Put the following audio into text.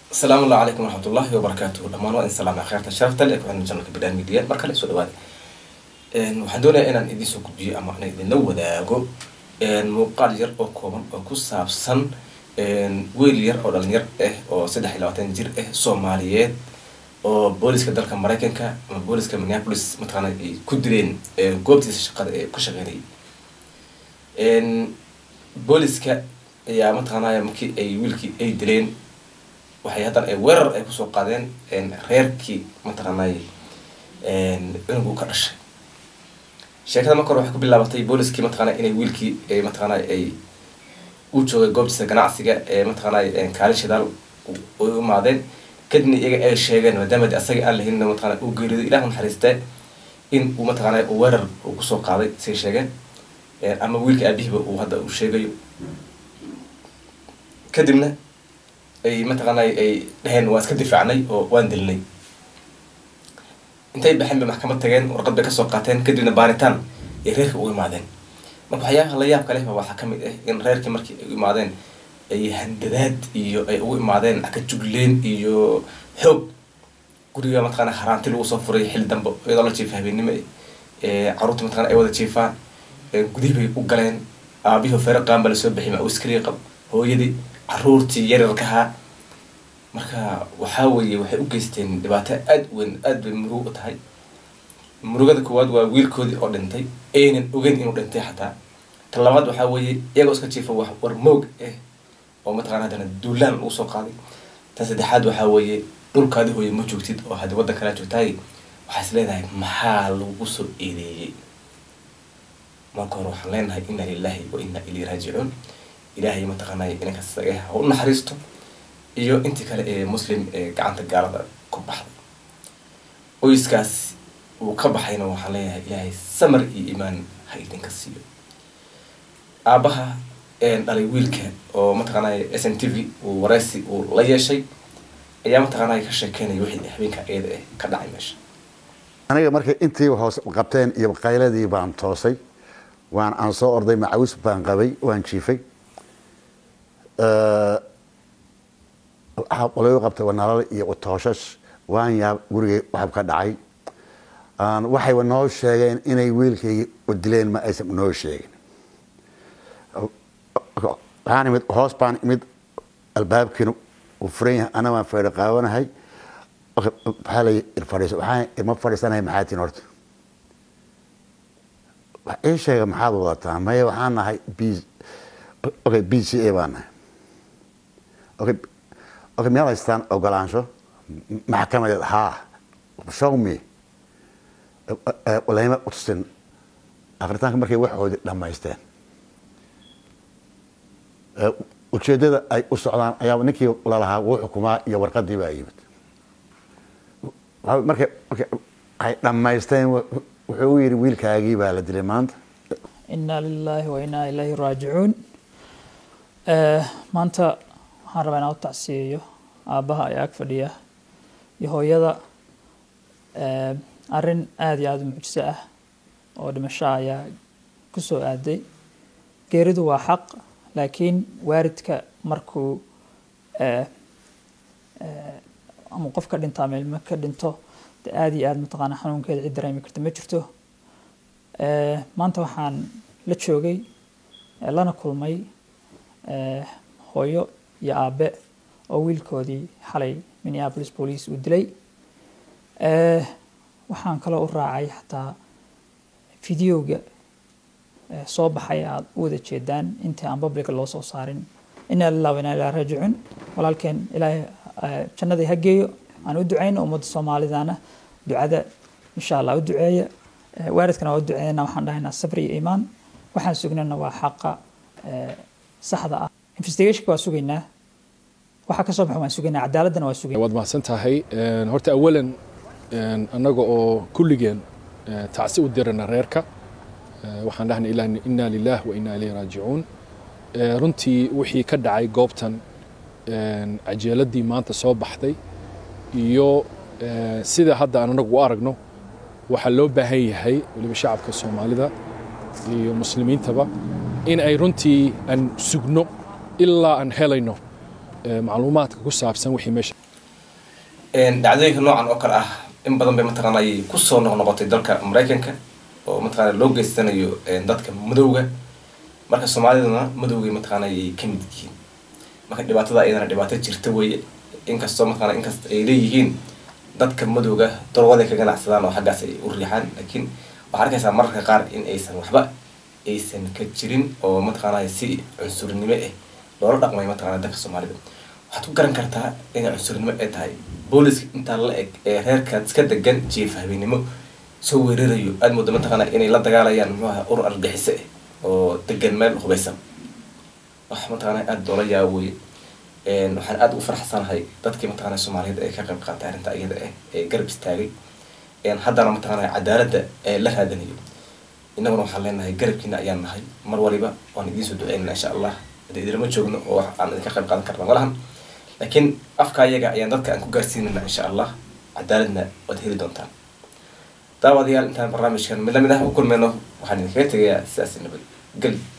asalaamu allah calaykum waraxmatullahi wabarakaatuhu dhammaan waa in salaama kheyrta sharafta leh kuxina janalka bidhaan media mar kale soo dhawaada waxaan doonayaa inaan idiin soo gudbiyo ama inaan idinla wadaago muuqaal yar oo kooban oo ku saabsan wiil yar oo dhalinyar ah oo saddex iyo labaatan jir ah soomaaliyeed oo booliska dalka maraykanka ama booliska minneapolis mataqaana ay ku dileen goobtiisa shaqada ee ku shaqeynayay booliska ayaa mataqaanaya markii ay wiilkii ay dileen waxay haddana ay weerar ay kusoo qaadeen reerkii mataqaanay cunugu ka dhashay sheekada marka hore waxay ku bilaabatay booliskii mataqaana inay wiilkii mataqaana ay u joogay goobtiisa ganacsiga ee mataqaanay kaalin shidaal u imaadeen kadibna iyaga ay sheegeen maadaama de asaga aan lahayn mataqana uu geerido ilah naxariistee in uu mataqaana weerar uu kusoo qaaday say sheegeen ama wiilka aabihiiba uu hadda uu sheegayo kadibna ay mataqaanay ay dheheen waan iska difaacnay oo waan dilnay intay baxeen bay maxkamad tageen warqad bay kasoo qaateen kadibna baaritaan ay reerka u imaadeen marka waxyaabaha la yaabka lehba waxaa kamid ah in reerkii markii ay u imaadeen ay handadaad iyo ay ugu imaadeen akajugleen iyo xoog guriga mataqaana haraanti lagu soo furay xilli dambe iyadoo la jiifa habeennimo caruurta mataqana ay wada jiifaan gudihii bay u galeen aabihii feere qaan baa lasoo bixiyay ma iskariya qab hooyadii caruurtii yaryarkahaa marka waxaa weeye waxay u geysteen dhibaato aada weyn aada bay murug u tahay murugada koowaad waa wiilkoodii oo dhintay aynan ogeyn inuu dhintay xataa ta labaad waxaa weeye iyagoo iska jiifa wax war moog ah oo mataqana haddana duulaan lagu soo qaaday tan saddexaad waxaa weeye dhulkaadi hooye ma joogtid oo haddii waddan kalaa joogtaay waxaa is leedahay maxaa lagu soo eedeeyey marka hore waxaan leenahay inna lilahi wa inna ilayhi raajicuun ilaahay mataqaanay inankaas isaga ha u naxariisto iyo intii kale ee muslim ee gacanta gaalada ku baxday qoyskaas uu ka baxayna waxaan leeyahay ilaahay samar iyo iimaan ha idinka siiyo aabaha dhalay wiilka oo mataqaanay s n t v uu wareysi uu la yeeshay ayaa mataqaanay ka sheekeynaya wixii habeenka iyada ah ka dhacay meesha aniga markay intii hoos qabteen iyo qayladii baan toosay waan aan soo orday macawis baan qabay waan jiifay waxaa qolayo qabtay wanalal iyo tooshash waan yaab gurigay waxab ka dhacay waxay noo sheegeen inay wiilkaygi dileen ma aysan noo sheegin waxaan imid hoos baan imid albaabkiina uu furan yahay ana waan feedho qaawanahay maxaa la fadhiiso waxaan ima fadhiisanahay maxaa tin horta wax ii sheega maxaad wadataa maya waxaan nahay b okay b c a baan nahay okay okay miyaad haystaan ogolaansho maxkamadeed haa show me layma utusin akritaanka markay waxoodii dhammaysteen ujeeddada ay u socdaan ayaa ninkii lalahaa wuu xukumaa iyo warqadii baa yimid markay markay ay dhammaysteen wuxuu u yidhi wiilkaagii baa la dilay maanta inaa lilaahi wa inaa ilaahi raajicuun maanta waxaan rabaa inaan u tacsiyeeyo aabbaha ayaa ag fadhiya iyo hooyada arrin aada iyo aada u mucjiso ah oo dhimasho ayaa ku soo aaday geeridu waa xaq laakiin waaridka markuu ama qof ka dhinto ama ilmo ka dhinto de aada iyo aada mataqaana xanuunkeeda cid dareemi karta ma jirto maanta waxaan la joogay lana kulmay hooyo iyo aabe oo wiilkoodii xalay minneapolis police uu dilay waxaan kaloo u raacay xataa videoga soo baxay aada u wada jeedaan intii aan publica loo soo saarin inaa lilah wa inaa ilaa raajicuun walaalkeen ilaahay jannadii ha geeyo aan u ducayno ummadda soomaalidana ducada insha allah u duceeya waaridkana waa u duceeyana waxaan dhahaynaa sabri iyo iimaan waxaan sugnana waa xaqa saxda ah investigationka waa sugaynaa waxa ka soo baxo waan sugaynaa cadaaladana waa sugaynaa waad mahadsan tahay horta awalan annaga oo kulligeen tacsi u dirana reerka waxaan dhahnay inaa lilah wa inaa ilayhi raajicuun runtii wixii ka dhacay goobtan cajeeladii maanta soo baxday iyo sida hadda aan anagu u aragno waxaa loo baahan yahay weliba shacabka soomaalida iyo muslimiintaba in ay runtii aan sugno ilaa aan helayno eh, macluumaadka ku saabsan wixii meesha Een, dhacdooyinka noocan oo kale ah in badan bay mataqaana ay kusoo noqnoqotay dalka maraykanka oo mataqaana loo geysanayo een, dadka madowga marka soomaaliduna madowgay mataqaana ay ka mid yihiin marka dhibaatada iyadana dhibaato jirta weeye inkastoo mataqaana inkasta ay leeyihiin dadka madowga darwaday ka ganacsadaan oo xaggaas ay u riixaan laakiin waxaa arkaysaa mararka qaar in aysan waxba aysan ka jirin oo mataqaana si cunsurnimo ah loola dhaqmay mataqaana dadka soomaalida waxaad ku garan kartaa inay cunsurnimo ay tahay booliska intaa la eg ee reerkan iska degan jiif habeenimo soo weerarayo aada moodo mataqaana inay la dagaalayaan muxuu ahaa urur argixise ah oo degan meel hubeysan wax mataqaana aada loola yaabo weye Een, waxaan aada ugu faraxsanahay dadkii mataqaana soomaaliyeed ee ka qayb qaatay arrinta iyada ah ee garab istaagay Een, haddana mataqaana cadaaladda ee la raadinayo innaguna waxaan leenahay garabkiina ayaan nahay mar waliba waan idiin soo duceynana insha allah hadda idinlama joogno oo wax aan idinka qayb qaadan karna malahan laakiin afka ayaga ayaan dadka aan ku gaarsiinayna insha allah cadaaladna waad heli doontaan daawadayaal intaan barnaamijkan mid lamid ah u kulmayno waxaan idinkaga tegayaa sidaas nabad geli